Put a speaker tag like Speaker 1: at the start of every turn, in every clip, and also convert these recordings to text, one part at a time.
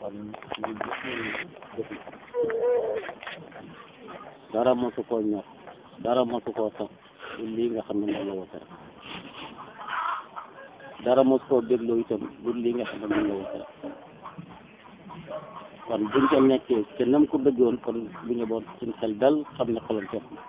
Speaker 1: kon ñu gis nañu defi dara mosu koo ñor dara mosu koo sax du lii nga xam ne moom la woote rek dara mosu koo dégloo itam du lii nga xam ne moom la woote rek kon buñ ca nekkee te nam ko bëggoon kon bu ñu boon suñ xel dal xam ne xolam set na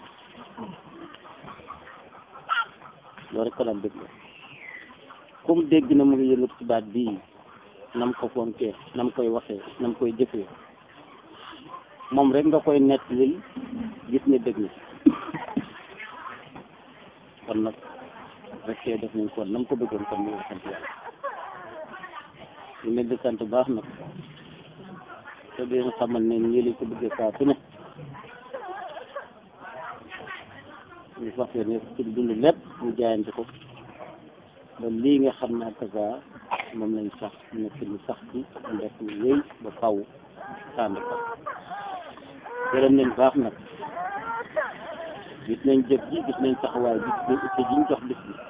Speaker 1: loolu rek ko daan dégloo comme dégg na mu ngi yëngatu ci baat bii nam ko fonkee nam koy waxee nam koy jëfee moom rek nga koy nettalil gis ne dégg na kon nag rek def nañ kon nam ko bëggoon kon ñu ngi sant yàlla ñu leen di sant baax nag te di leen xamal ne ñii lañ ko bëggee saa su ne ñu fas yéene ci dund lépp ñu jaayante ko ba lii nga xam ne ak saa moom lañ sax nekk ñu sax ci def ñu wéy ba faw tànd ko gërëm nañ baax nag gis nañ jëf ji gis nañ taxawaay bi gis nañ itte ji ñu jox bis bi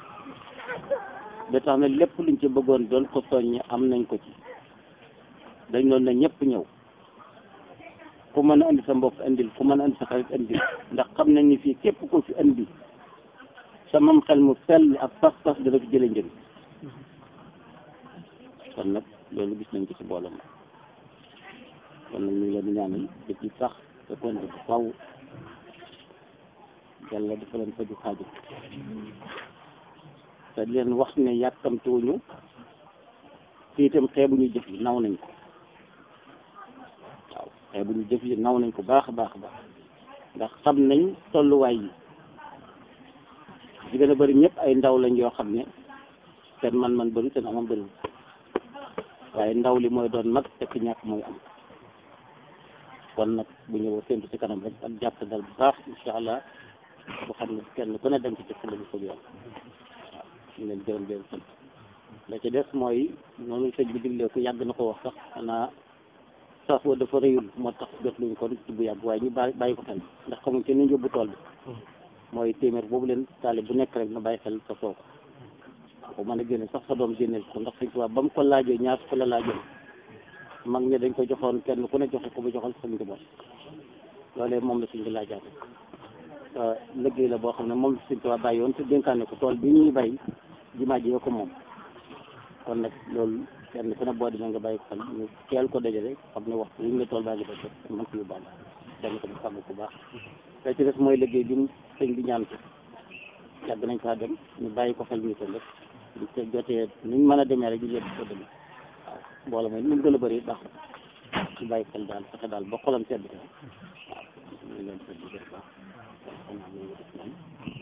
Speaker 1: ba tax na lépp luñ ci bëggoon doon ko soññe am nañ ko ci dañ doon na ñëpp ñëw ku mën a andi sa mbokk andil ku mën a andi sa xarit andil ndax xam nañ ni fii képp ko fi andi sa mam xel mu sell ak pas-pas dana fi jële njëriñ kon nag loolu gis nañ ko ci mbooloo ma kon nag ñu ngi leen di ñaanal depuis sax te kon bu faw yàlla dafa leen faju xaaju te leen wax ne yàkkamtuwuñu fii itam xeebuñu jëf yi naw nañ ko waaw xeebuñu jëf yi naw nañ ko baax a baax a baax ndax xam nañ tolluwaay yi di gën a bëri ñëpp ay ndaw lañ yoo xam ne seen man-man bëri seen amam bëri waaye ndaw li mooy doon mag te ki ñàkk mooy am kon nag bu ñëwee séntu ci kanam rek ak jàpp dal bu baax incha allah bu xam ne kenn ku ne dem ci ci la bu soog yoon waaw ñu leen gërëm leen sant la ci des mooy noonu sëñ bi diglee ko yàgg na ko wax sax xanaa sax wa dafa rëyul moo tax jot luñ kon ci bu yàgg waaye ñu bàyyi bàyyi ko xel ndax xamuñ ci ñu yóbbu tool bi mooy téeméer boobu leen taale bu nekk rek na bàyyi xel sa soo ko ko mën a génne sax sa doom génneel ko ndax sëñ Tuubaa ba mu ko laajee ñaar ko la laajoon mag ñi dañ ko joxoon kenn ku ne joxe ko ba joxal sa njaboot loolee moom la suñ bi laajaate liggéey la boo xam ne moom la sëñ Tuubaa bàyyi woon te dénkaane ko tool bi ñuy bay jumaa ji ko moom kon nag loolu kenn ku ne boo demee nga bàyyi ko xel ñu teel ko dajale xam ne waxtu wi ñu la tool baa ngi ba jot mën ko yóbbaale dañ ko fàgg bu baax te ci des mooy liggéey bi mu sëñ bi ñaan ko yàgg nañ faa dem ñu bàyyi ko xel ñu ko lépp ñu te jotee nuñ mën a demee rek ñu yëpp ko demee waaw mbooloo mooy nu mu gën a bëri baax ñu bàyyi xel daal fexe daal ba xolam sedd ko waaw ñu leen sedd bu baax kon xam naa ñu ngi def noonu